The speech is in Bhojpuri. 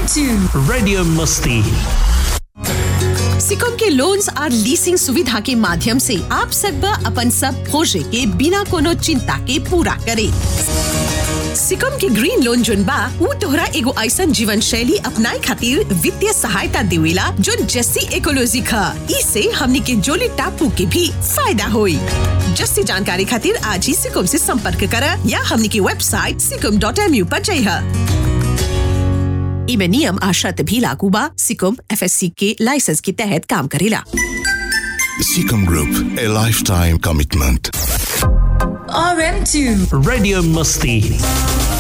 RM2 Radio Musti. सिकम के लोन्स और लीसिंग सुविधा के माध्यम से आप सकबा अपन सब खोजे के बिना कोनो चिंता के पूरा करे सिकम के ग्रीन लोन जोन बा ऊ तोहरा एगो ऐसन जीवन शैली अपनाए खातिर वित्तीय सहायता देवेला जोन जस्सी इकोलॉजी खा इसे हमनी के जोली टापू के भी फायदा होई जस्सी जानकारी खातिर आज ही सिकम से संपर्क करा या हमनी की वेबसाइट सिकम डॉट एम यू पर जइहा इमे नियम आ शर्त भी लागू बा सिकम एफएससी के लाइसेंस के तहत काम करेला Seacom Group, a lifetime commitment. RM2 Radio Musti.